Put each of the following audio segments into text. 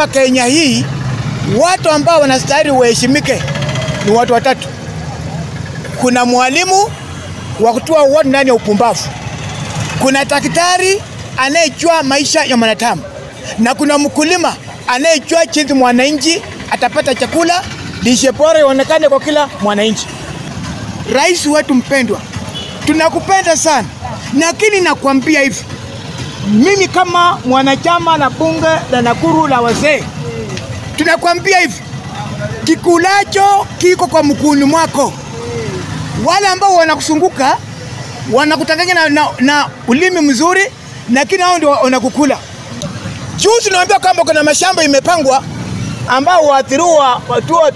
Kenya hii watu ambao wanastahili waheshimike ni watu watatu. Kuna mwalimu wa kutoa watu ndani ya upumbavu, kuna daktari anayejua maisha ya mwanadamu, na kuna mkulima anayejua jinsi mwananchi atapata chakula, lishe bora ionekane kwa kila mwananchi. Rais wetu mpendwa, tunakupenda sana, lakini nakwambia hivi, mimi kama mwanachama na bunge la Nakuru la wazee, tunakwambia hivi, kikulacho kiko kwa mkuuni mwako. Wale ambao wanakusunguka wanakutanganya na, na, na ulimi mzuri, lakini hao ndio wanakukula. Juzi naambia kwamba kuna mashamba imepangwa ambao waathiriwa wa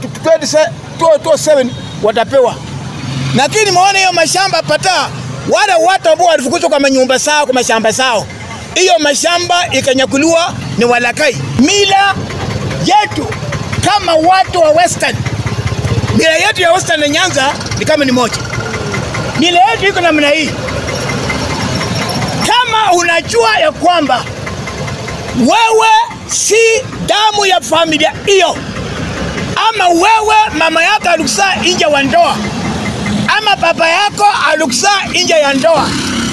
2027 watapewa, lakini maona hiyo mashamba pata wale watu ambao walifukuzwa kwa manyumba zao kwa mashamba zao, hiyo mashamba ikanyakuliwa ni walakai. Mila yetu kama watu wa Western, mila yetu ya Western na Nyanza ni kama ni moja. Mila yetu iko namna hii. Kama unajua ya kwamba wewe si damu ya familia hiyo, ama wewe mama yako alikusaa nje wa ndoa, ama baba yako alikusaa nje ya ndoa,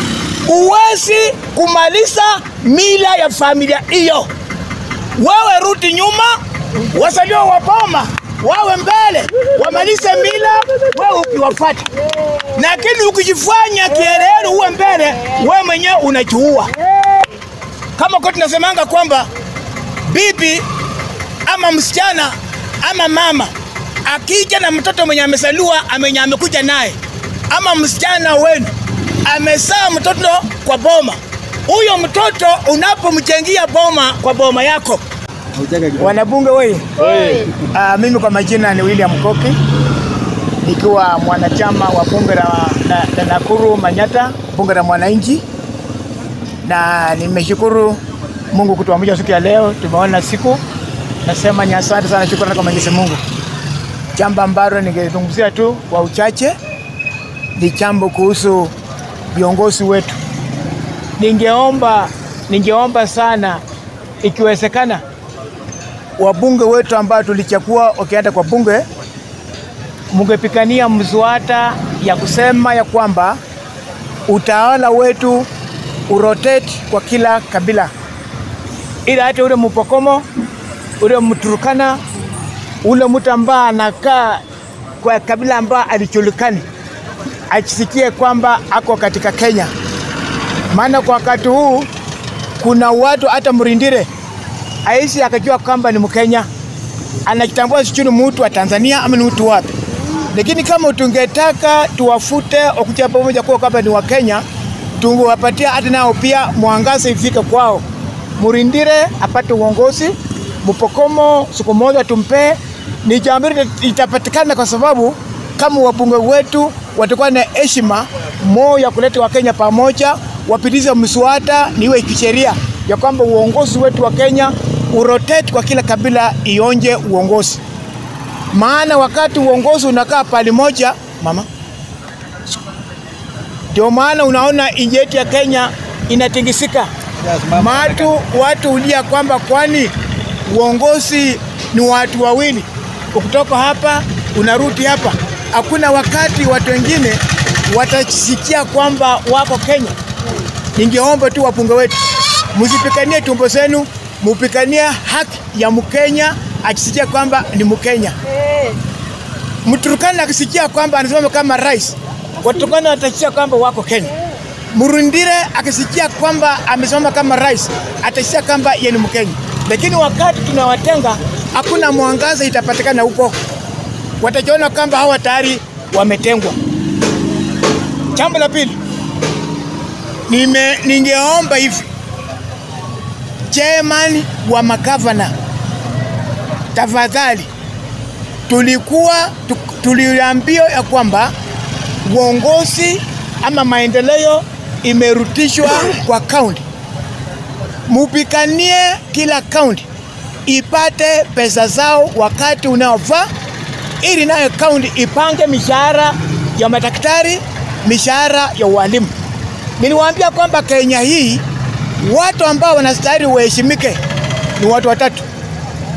uwezi kumaliza mila ya familia hiyo. Wewe rudi nyuma, wazaliwa wa boma wawe mbele, wamalize mila, wewe ukiwafuata. Lakini ukijifanya kielelo uwe mbele, wewe mwenyewe unajiua. Kama kwa tunasemanga kwamba bibi ama msichana ama mama akija na mtoto mwenye amezaliwa amenye amekuja naye, ama msichana wenu amezaa mtoto kwa boma, huyo mtoto unapomchangia boma kwa boma yako Wanabunge wewe, uh, mimi kwa majina ni William Koki nikiwa mwanachama wa bunge la, la, la Nakuru Manyata, bunge la mwananchi, na nimeshukuru Mungu kutuamsha siku ya leo, tumeona siku. Nasema ni asante sana, shukrani kwa Mwenyezi Mungu. Jambo ambalo ningezungumzia tu kwa uchache ni jambo kuhusu viongozi wetu. Ningeomba, ningeomba sana ikiwezekana wabunge wetu ambao tulichagua wakienda kwa bunge, mungepikania mswada ya kusema ya kwamba utawala wetu urotate kwa kila kabila, ili hata ule Mpokomo, ule Mturukana, ule mtu ambaye anakaa kwa kabila ambayo alijulikani ajisikie kwamba ako katika Kenya. Maana kwa wakati huu kuna watu hata Mrindire aisi akajua kwamba ni Mkenya, anajitambua sijui ni mtu wa Tanzania ama ni mtu wapi. Lakini kama tungetaka tuwafute wakuja pamoja kuwa kwamba ni Wakenya, tungewapatia hata nao pia mwangaza ifike kwao. Murindire apate uongozi, Mpokomo siku moja tumpe, ni jambo itapatikana kwa sababu kama wabunge wetu watakuwa na heshima moyo ya kuleta Wakenya pamoja, wapitize mswada niwe kisheria ya kwamba uongozi wetu wa Kenya urotate kwa kila kabila ionje uongozi. Maana wakati uongozi unakaa pali moja, mama, ndio maana unaona nchi yetu ya Kenya inatingisika. Matu watu ulia kwamba kwani uongozi ni watu wawili, ukitoka hapa unarudi hapa. Hakuna wakati watu wengine watasikia kwamba wako Kenya. Ningeomba tu wabunge wetu msipikanie tumbo zenu, mupikanie haki ya Mkenya akisikia kwamba ni Mkenya. Mturukana akisikia kwamba anasimama kama rais, Waturukana watasikia kwamba wako Kenya. Murundire akisikia kwamba amesimama kama rais, atasikia kwamba yeye ni Mkenya. Lakini wakati tunawatenga, hakuna mwangaza itapatikana huko, watajiona kwamba hawa tayari wametengwa. Jambo la pili, nime ningeomba hivi chairman wa magavana, tafadhali, tulikuwa tuliambiwa ya kwamba uongozi ama maendeleo imerutishwa kwa kaunti. Mupikanie kila kaunti ipate pesa zao wakati unaofaa, ili nayo kaunti ipange mishahara ya madaktari, mishahara ya walimu. Niliwaambia kwamba Kenya hii watu ambao wanastahili waheshimike ni watu watatu.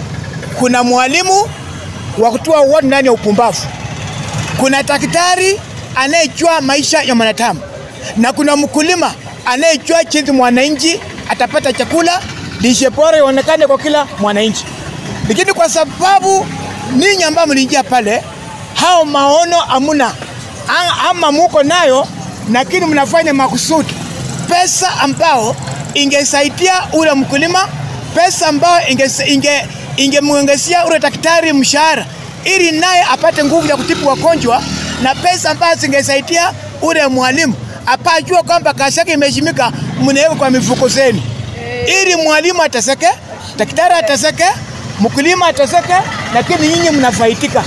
kuna mwalimu wa kutoa watu ndani ya upumbavu, kuna daktari anayejua maisha ya mwanadamu, na kuna mkulima anayejua jinsi mwananchi atapata chakula, lishe bora ionekane kwa kila mwananchi. Lakini kwa sababu ninyi ambao mliingia pale, hao maono hamuna A- ama muko nayo, lakini mnafanya makusudi, pesa ambao ingesaidia ule mkulima, pesa ambao ingemwongezea inge, ingemwongezea ule daktari mshahara ili naye apate nguvu ya kutibu wagonjwa, na pesa ambazo zingesaidia ule mwalimu apajua kwamba kazi yake imeheshimika, mnaweka kwa mifuko zenu, ili mwalimu ateseke, daktari ateseke, mkulima ateseke, lakini nyinyi mnafaidika.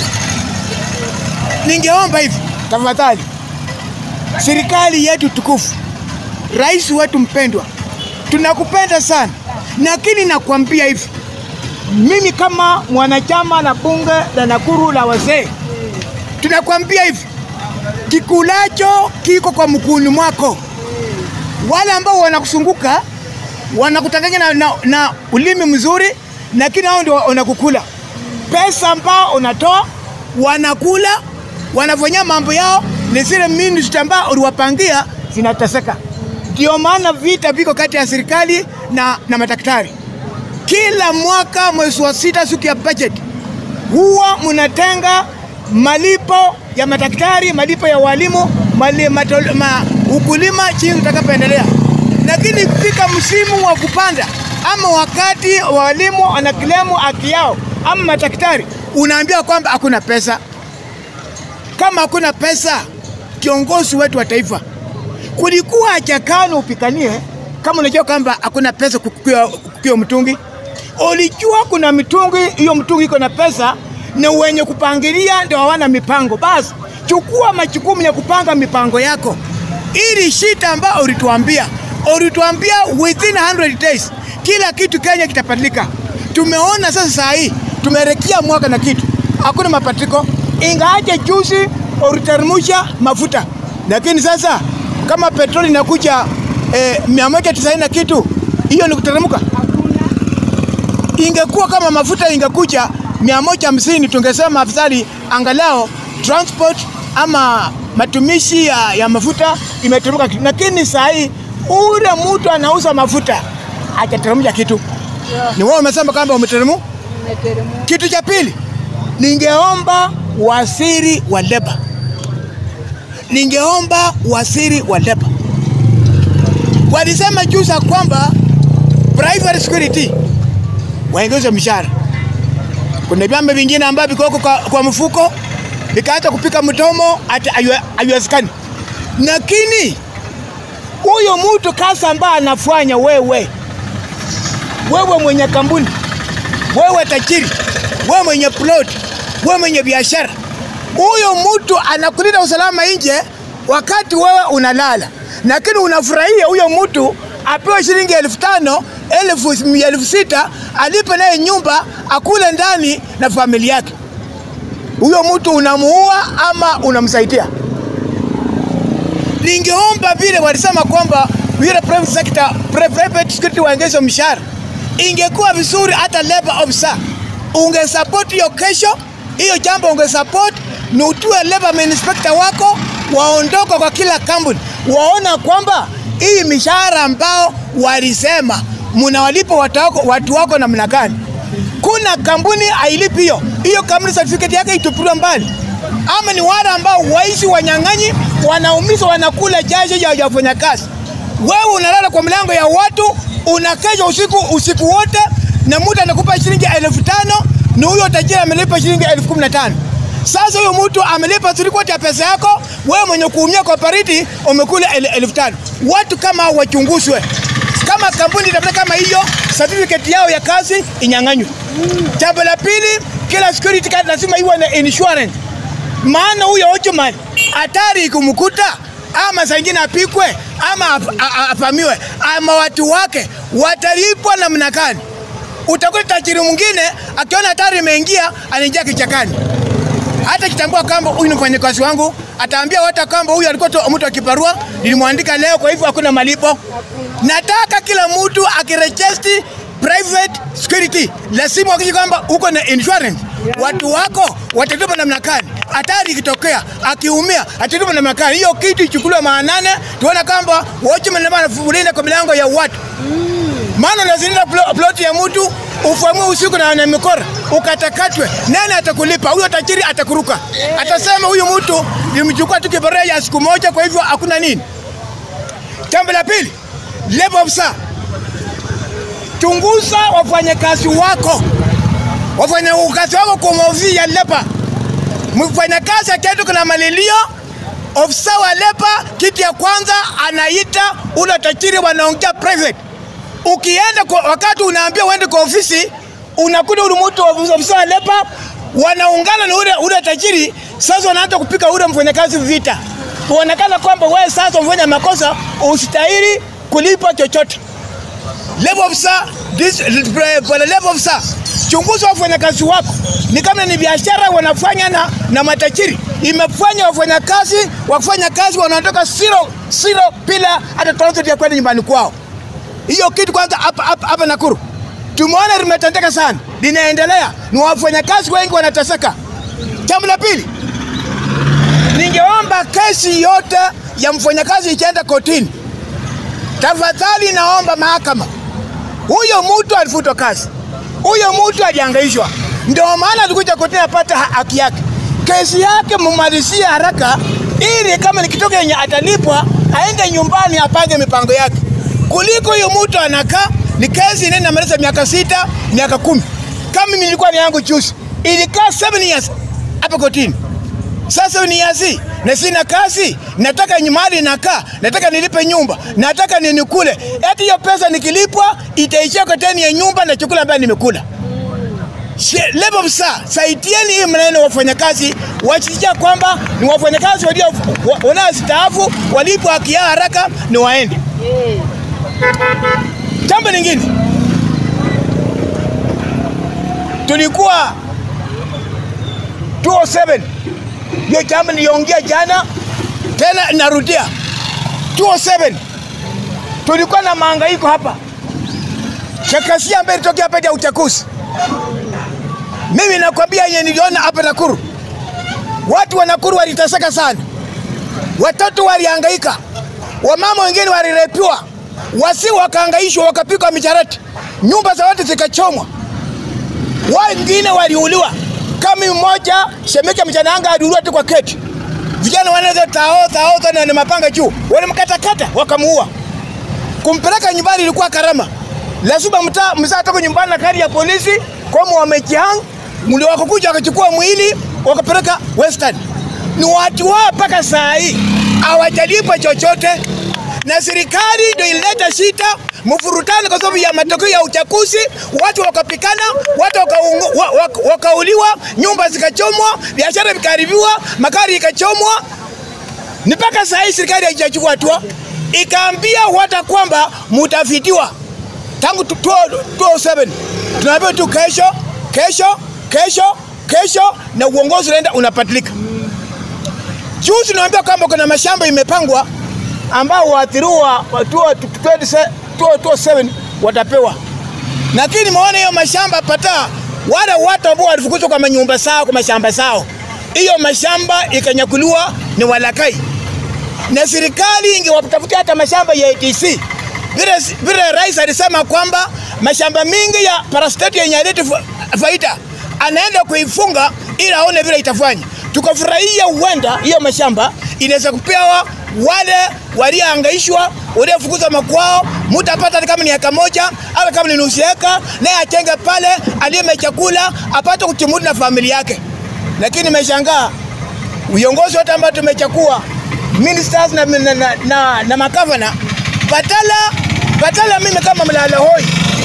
Ningeomba hivi tafadhali, serikali yetu tukufu, rais wetu mpendwa, tunakupenda sana, lakini nakwambia hivi, mimi kama mwanachama la bunge la Nakuru la wazee, tunakwambia hivi, kikulacho kiko kwa mkuuni mwako. Wale ambao wanakusunguka wanakutanganya na, na, na ulimi mzuri, lakini hao ndio wanakukula pesa ambao unatoa, wanakula wanafanyia mambo yao, ni zile ministry ambao uliwapangia zinateseka. Ndio maana vita viko kati ya serikali na, na madaktari. Kila mwaka mwezi wa sita, siku ya budget, huwa mnatenga malipo ya madaktari, malipo ya walimu, mali, matol, ma, ukulima chini utakapoendelea. Lakini fika msimu wa kupanda ama wakati walimu wanakilemu haki yao ama madaktari, unaambia kwamba hakuna pesa. Kama hakuna pesa, kiongozi wetu wa taifa, kulikuwa hajakano upikanie kama unajua kwamba hakuna pesa kukiwa mtungi. Ulijua kuna mitungi, hiyo mtungi iko na pesa, na wenye kupangilia ndio hawana mipango. Basi chukua majukumu ya kupanga mipango yako, ili shida ambayo ulituambia ulituambia within 100 days kila kitu Kenya kitabadilika. Tumeona sasa, saa hii tumerekia mwaka na kitu, hakuna mabadiliko, ingawaje juzi uliteremsha mafuta, lakini sasa kama petroli inakuja eh, mia moja tisaini na kitu, hiyo ni kuteremka. Ingekuwa kama mafuta ingekuja mia moja hamsini tungesema afadhali angalau transport ama matumishi ya, ya mafuta imeteremka, lakini saa hii ule mtu anauza mafuta hajateremsha kitu. Ni wewe umesema kwamba umeteremu. Kitu cha pili, ningeomba waziri wa leba, ningeomba waziri wa leba, walisema juzi kwamba private security waongeze mshahara. Kuna vyama vingine ambavyo viko kwa, kwa mfuko vikaanza kupika mdomo, hata haiwezekani. Lakini huyo mtu kazi ambaye anafanya wewe, wewe mwenye kampuni, wewe tajiri, wewe mwenye plot, wewe mwenye biashara, huyo mtu anakulinda usalama nje wakati wewe unalala, lakini unafurahia huyo mtu apewe shilingi elfu tano elfu, elfu sita alipe naye nyumba akule ndani na familia yake. Huyo mtu unamuua ama unamsaidia? Ningeomba vile walisema kwamba vile private sector, private security waongeze mshahara, ingekuwa vizuri hata labor officer ungesupport hiyo kesho, hiyo jambo ungesupport, ni utue labor inspector wako waondoka kwa kila kampuni, waona kwamba hii mishahara ambao walisema mnawalipa watu wako, watu wako namna gani. Kuna kampuni hailipi hiyo hiyo, kampuni certificate yake itupiliwa mbali, ama ni wale ambao waishi wanyang'anyi, wanaumiza, wanakula jasho ya wafanyakazi. Wewe unalala kwa mlango ya watu, unakesha usiku usiku wote, na mtu anakupa shilingi elfu tano na huyo tajiri amelipa shilingi elfu kumi na tano. Sasa huyo mtu amelipa three ya pesa yako, wewe mwenye kuumia kwa pariti umekula el, elfu tano. Watu kama hao wachunguzwe. Kama kampuni tabia kama hiyo, certificate yao ya kazi inyang'anywe. Jambo la pili, kila security card lazima iwe na insurance, maana huyo Ojuman hatari ikumkuta ama saa ingine apikwe ama afamiwe ama watu wake watalipwa namna gani? Utakuta tajiri mwingine akiona hatari imeingia anaingia kichakani hata kitambua kwamba huyu ni mfanyakazi wangu, ataambia watu kwamba huyu alikuwa mtu wa kibarua, nilimwandika leo, kwa hivyo hakuna malipo. Nataka kila mtu akirejesti private security, lazima uhakikishe kwamba uko na insurance. Watu wako watatupa namna gani? Hatari ikitokea, akiumia atatupa namna gani? Hiyo kitu ichukuliwe maanane, tuone kwamba watchman ndio anafulinda kwa milango ya watu maana unazinda plo- ploti ya mtu ufamue usiku na na mikora ukatakatwe, nani atakulipa? Huyo tajiri atakuruka, atasema huyu mtu nimchukua tu kibarua ya siku moja, kwa hivyo hakuna nini. Jambo la pili, labor officer, chunguza wafanyakazi wako, wafanyakazi wako kwa maofisi ya leba. Mfanyakazi akienda kuna malilio, ofisa wa leba, kitu ya kwanza anaita ule tajiri, wanaongea private ukienda kwa, wakati unaambia uende kwa ofisi unakuta ule mtu wa ofisa wa leba wanaungana na ule, ule tajiri. Sasa wanaanza kupika ule mfanyakazi vita, kuonekana kwamba wewe sasa umefanya makosa, usitahili kulipa chochote. Level officer, this, bwana level officer, chunguza wafanyakazi wako, ni kama ni biashara wanafanya na, na matajiri. Imefanya wafanyakazi wafanya kazi wanatoka zero zero bila hata transport ya kwenda nyumbani kwao. Hiyo kitu kwanza hapa hapa hapa Nakuru tumeona limetendeka sana, linaendelea, ni wafanyakazi wengi wanateseka. Jambo la pili, ningeomba kesi yote ya mfanyakazi ikienda kotini, tafadhali naomba mahakama, huyo mtu alifutwa kazi, huyo mtu aliangaishwa, ndio maana alikuja kotini apate ha- haki yake. Kesi yake mumalizie haraka, ili kama nikitoka yenye atalipwa aende nyumbani apange mipango yake, kuliko huyo mtu anakaa ni kesi inaenda inamaliza miaka sita miaka kumi. Kama mimi nilikuwa ni yangu juzi, ilikaa 7 years hapa kotini sasa ni yazi na sina kazi, nataka nyumbani nakaa, nataka nilipe nyumba, nataka ninikule. Eti hiyo pesa nikilipwa itaishia kwa teni ya nyumba na chakula ambayo nimekula. She- Level officer, saidieni hii maneno wafanyakazi wasijia kwamba ni wafanyakazi walio wa- wanaostaafu walipwa haki yao haraka ni waende. Jambo lingine, tulikuwa 207 hiyo jambo niliongea jana, tena narudia 207 tulikuwa na mahangaiko hapa Chakasia ambaye ilitokea hapa ya uchaguzi. Mimi nakwambia yenye niliona hapa Nakuru, watu wa Nakuru waliteseka sana, watoto walihangaika, wamama wengine walirepiwa, wasi wakahangaishwa, wakapigwa mijarati, nyumba za watu zikachomwa, wengine waliuliwa. Kama mmoja Shemeke Mchananga aliuliwa tu kwa keti, vijana wanaweza tao tao tao na mapanga juu, walimkatakata wakamuua. Kumpeleka nyumbani ilikuwa karama, lazima mtaa mzaa toka nyumbani na gari ya polisi kama wamejihang, ndio wakakuja wakachukua mwili wakapeleka Western. Ni watu wao mpaka saa hii hawajalipa chochote, na serikali ndio ilileta shida mfurutano kwa sababu ya matokeo ya uchaguzi. Watu wakapikana, watu wakaungu- wa- wa- wakauliwa, nyumba zikachomwa, biashara vikaharibiwa, magari ikachomwa ni mpaka saa hii serikali haijachukua hatua, ikaambia wata kwamba mutafitiwa tangu tu- tu- 2007 tunaambiwa tu kesho kesho kesho kesho, na uongozi unaenda unapatilika. Juzi naambia kwamba kuna mashamba imepangwa ambao waathiriwa wa 2027 watapewa, lakini nimeona hiyo mashamba pata wale watu ambao walifukuzwa kwa manyumba zao kwa mashamba zao, hiyo mashamba ikanyakuliwa ni walakai na serikali ingewatafutia hata mashamba ya ATC. Vile vile rais alisema kwamba mashamba mingi ya parasteti yenye aleti faida anaenda kuifunga ili aone vile itafanya. Tukafurahia huenda hiyo mashamba inaweza kupewa wale waliohangaishwa waliofukuzwa makwao, mtu apata hata kama ni eka moja au kama ni nusu eka, naye achenge pale, alime chakula apate kuchimudu na familia yake. Lakini nimeshangaa viongozi wote ambao tumechakua ministers na, na, na, na, na makavana patala patala, mimi kama mlala hoi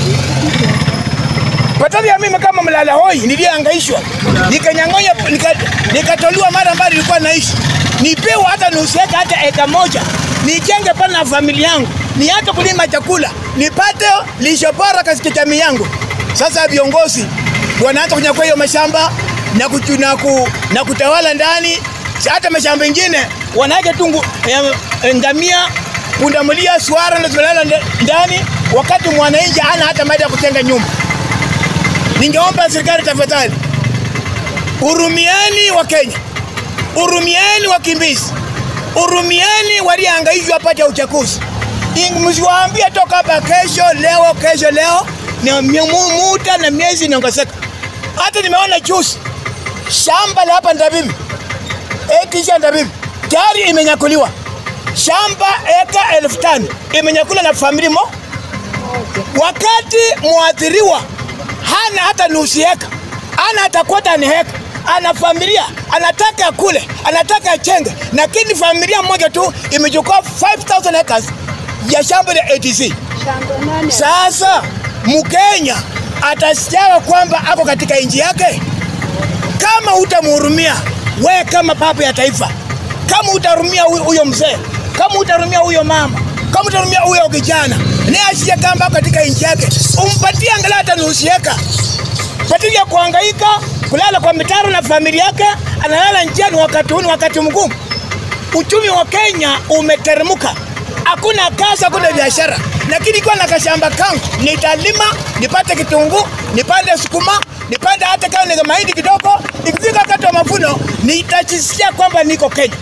patala ya mimi kama mlala hoi niliangaishwa nikanyang'onya nika- nikatoliwa mara ambayo nilikuwa naishi nipewa hata nusu eka hata eka moja nijenge pale na familia yangu niache kulima chakula nipate lisho bora katika jamii yangu. Sasa viongozi wanaanza kunyakua hiyo mashamba na, kuchu, na, ku, na kutawala ndani hata mashamba mengine wanaweka tungu eh, ngamia pundamilia swara ndo zimelala nda- ndani wakati mwananchi hana hata mali ya kujenga nyumba. Ningeomba serikali tafadhali, urumieni wa Kenya, urumieni wakimbizi, urumieni waliohangaishwa hapa ya uchaguzi. Msiwaambie toka hapa kesho, leo, kesho, leo ni muda na miezi inaongezeka. Hata nimeona juzi shamba la hapa Ndabibi, ekisha Ndabibi tayari imenyakuliwa shamba eka elfu tano imenyakula na familia mo, wakati mwathiriwa hana hata nusu eka, hana hata kwota ni heka, ana familia anataka kule, anataka achenge, lakini familia moja tu imechukua 5000 acres ya shamba la ATC. Sasa Mkenya atasikia kwamba ako katika nchi yake kama utamhurumia we kama baba ya taifa, kama utarumia huyo mzee, kama utarumia huyo mama, kama utarumia huyo kijana, ni asiye kamba katika nchi yake, umpatie angalau hata nusu eka, badala ya kuhangaika kulala kwa mitaro na familia yake, analala njiani wakati huu, wakati mgumu. Uchumi wa Kenya umeteremka, hakuna kazi, hakuna biashara, lakini ikiwa na kashamba kangu nitalima, nipate kitunguu, nipande sukuma, nipande hata kama ni mahindi kidogo. Ikifika wakati wa mavuno, nitajisikia kwamba niko Kenya.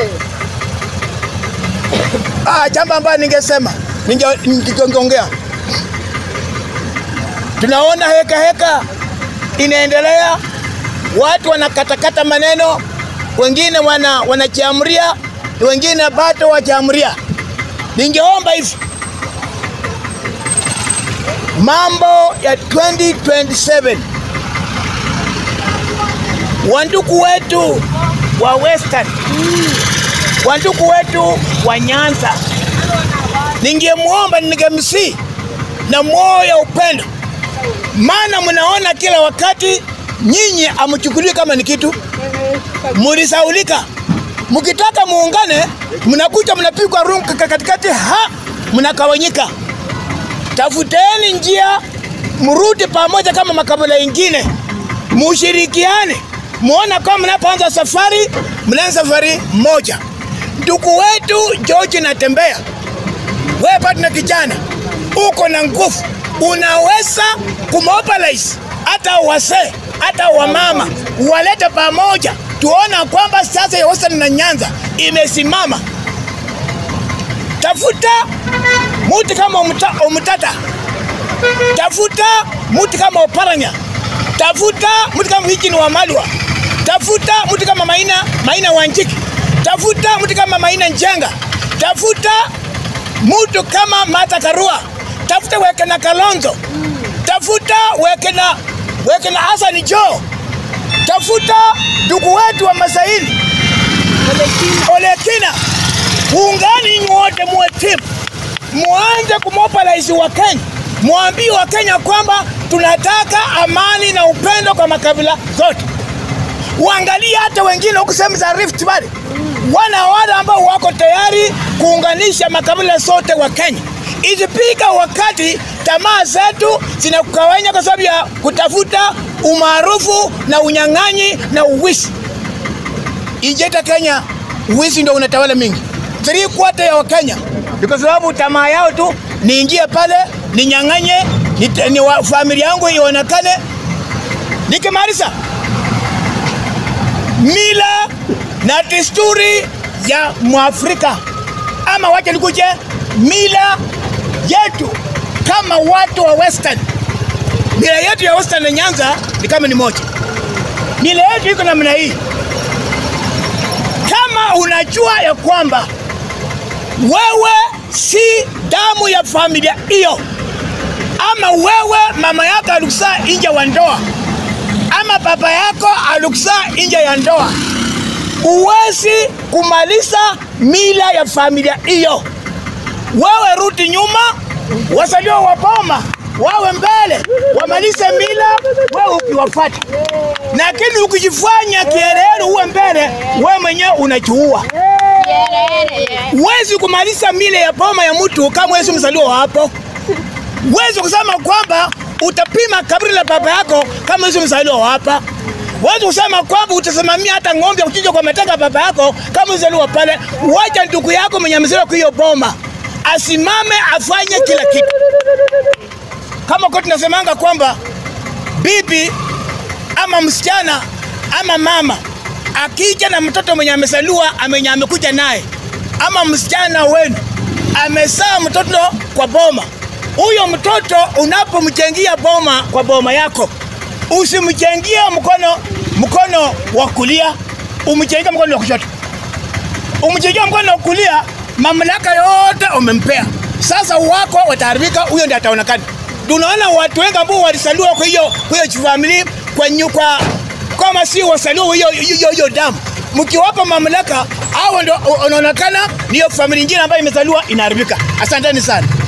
Ah, jambo ambayo ningesema ningeongea, tunaona heka heka inaendelea, watu wanakatakata maneno, wengine wana wanachiamria, wengine bado wachiamria. Ningeomba hivi mambo ya 2027 wanduku wetu wa Western, wanduku wetu wa Nyanza, ningemwomba ningemsi na moyo ya upendo, maana mnaona kila wakati nyinyi amchukuliwi kama ni kitu, mulisaulika. Mkitaka muungane, mnakuja mnapigwa rungu katikati, ha mnakawanyika. Tafuteni njia, mrudi pamoja kama makabila ingine, mushirikiane, muona kama mnapoanza safari, mnaanza safari moja. Ndugu wetu George Natembea, wewe bado na kijana, uko na nguvu, unaweza kumobilize hata wasee hata wamama, walete pamoja, tuona kwamba sasa ya Western na Nyanza imesimama. Tafuta muti kama umuta, umutata, tafuta muti kama Oparanya, tafuta muti kama Hijini wa Malwa, tafuta muti kama Maina, Maina Wanjiki, tafuta muti kama Maina Njenga, tafuta mutu kama Mata Karua, tafuta weke na Kalonzo, tafuta weke na weke na Hassan Joho, tafuta ndugu wetu wa Masaini Olekina, ungani nyote muwe timu muanze kumobilize wa Kenya, mwambie wa Kenya kwamba tunataka amani na upendo kwa makabila zote. Uangalie hata wengine huku sehemu za Rift Valley, wana wale ambao wako tayari kuunganisha makabila zote wa Kenya. Ikifika wakati tamaa zetu zinakugawanya kwa sababu ya kutafuta umaarufu na unyang'anyi na uwizi. Ijeta Kenya, uwizi ndio unatawala mingi, three quarter ya Wakenya ni kwa sababu tamaa yao tu niingie pale ninyang'anye, ni, ni wa, familia yangu ionekane. Nikimaliza, mila na desturi ya Mwafrika ama wacha nikuje mila yetu kama watu wa Western. Mila yetu ya Western na Nyanza ni kama ni moja. Mila yetu iko namna hii. Kama unajua ya kwamba wewe si damu ya familia hiyo, ama wewe mama yako alikusaa nje wa ndoa, ama baba yako alikusaa nje ya ndoa, uwezi kumaliza mila ya familia hiyo. Wewe rudi nyuma, wasalio wa boma wawe mbele, wamalize mila, wewe ukiwafata. Lakini ukijifanya kielele uwe mbele, wewe mwenyewe unachuua. Huwezi kumaliza mila ya boma ya mtu kama wewe si mzaliwa hapo. Huwezi kusema kwamba utapima kaburi la baba yako kama wewe si mzaliwa hapa. Huwezi kusema kwamba utasimamia hata ng'ombe kuchinja kwa matanga baba yako kama mzaliwa pale. Wacha ndugu yako mwenye mzaliwa kwa hiyo boma asimame afanye kila kitu. kama kwa tunasemanga kwamba bibi ama msichana ama mama akija na mtoto mwenye amezaliwa amenye amekuja naye, ama msichana wenu amezaa mtoto kwa boma, huyo mtoto unapomchangia boma kwa boma yako, usimchangie mkono mkono wa kulia, umchangie mkono wa kushoto. Umchangie mkono wa kulia, mamlaka yote umempea. Sasa wako wataharibika, huyo ndiye ataonekana. Tunaona watu wengi ambao walisaliwa kwa hiyo kwa hiyo family kwa nyukwa kama si wasaliwa hiyo hiyo hiyo damu, mkiwapa mamlaka hao ndio wanaonekana, niyo familia nyingine ambayo imezaliwa inaharibika. Asanteni sana.